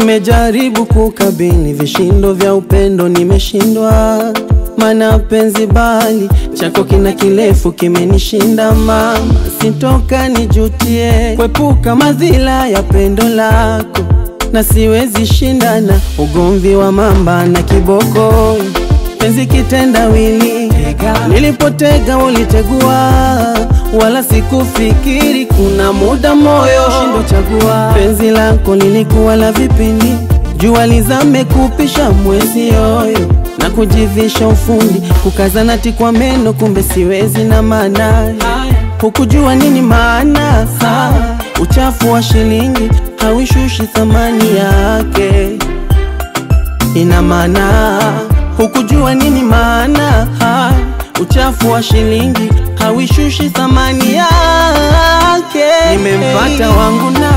Nimejaribu kukabili vishindo vya upendo, nimeshindwa. Mana penzi bali chako kina kirefu kimenishinda mama, sitoka nijutie kwepuka madhila ya pendo lako, na siwezi shindana ugomvi wa mamba na kiboko. Penzi kitendawili, nilipotega ulitegua, wala sikufikiri kuna muda moyo shindo chagua. Penzi lako lilikuwa la vipindi, jua lizame kupisha mwezi yoyo na kujivisha ufundi, kukazana ti kwa meno, kumbe siwezi na maana hukujua nini maana ha, uchafu wa shilingi hauishushi thamani yake. Ina maana hukujua nini maana ha, uchafu wa shilingi hauishushi thamani yake. Nimempata wangu na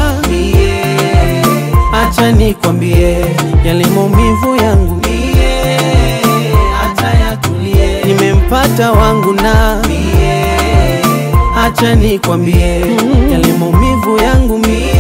acha nikwambie yale maumivu yangu nimempata wangu na acha nikwambie yale maumivu yangu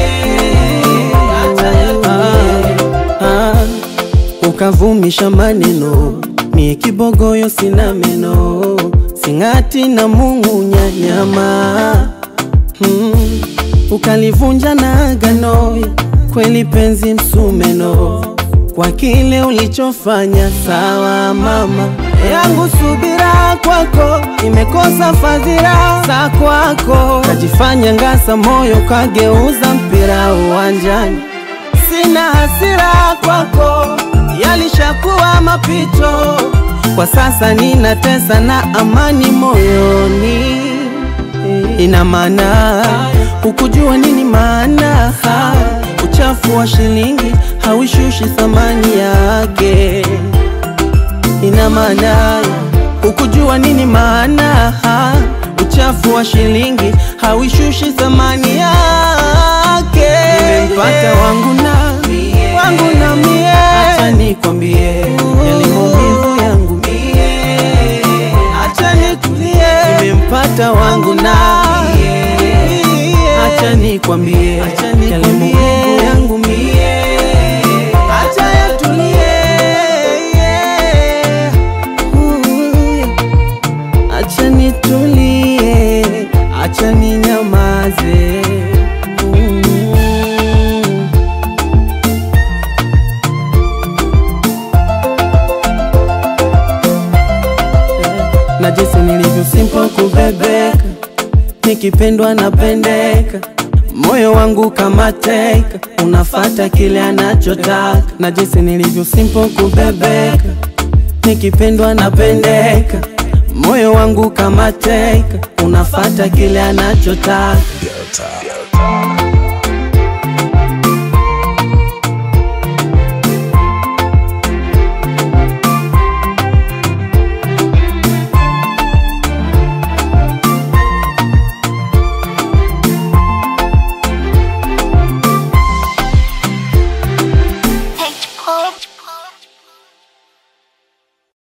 ah, ah, ukavumisha maneno mie kibogoyo sina meno sing'ati na Mungu nyanyama hmm, ukalivunja na agano kweli penzi msumeno kwa kile ulichofanya sawa mama yangu subira kwako imekosa fadhila za kwako, kajifanya ngasa moyo kageuza mpira uwanjani. Sina hasira kwako, yalishakuwa mapito, kwa sasa ninatesa na amani moyoni. Ina maana hukujua nini maana uchafu wa shilingi hauishushi thamani yake ina maana ukujua nini maana uchafu wa shilingi hauishushi thamani yake. Nimempata wangu na wangu na mie, acha nikwambie yale maumivu yangu mie, acha nitulie. Nimempata wangu na acha nikwambie yale maumivu yangu mie, acha yatulie. Acha nitulie, acha ninyamaze. Mm. Na jinsi nilivyo simple kubebeka, nikipendwa napendeka, moyo wangu kama teka, unafata kile anachotaka. Na jinsi nilivyo simple kubebeka, nikipendwa napendeka moyo wangu kama teka, unafata kile anachotaka.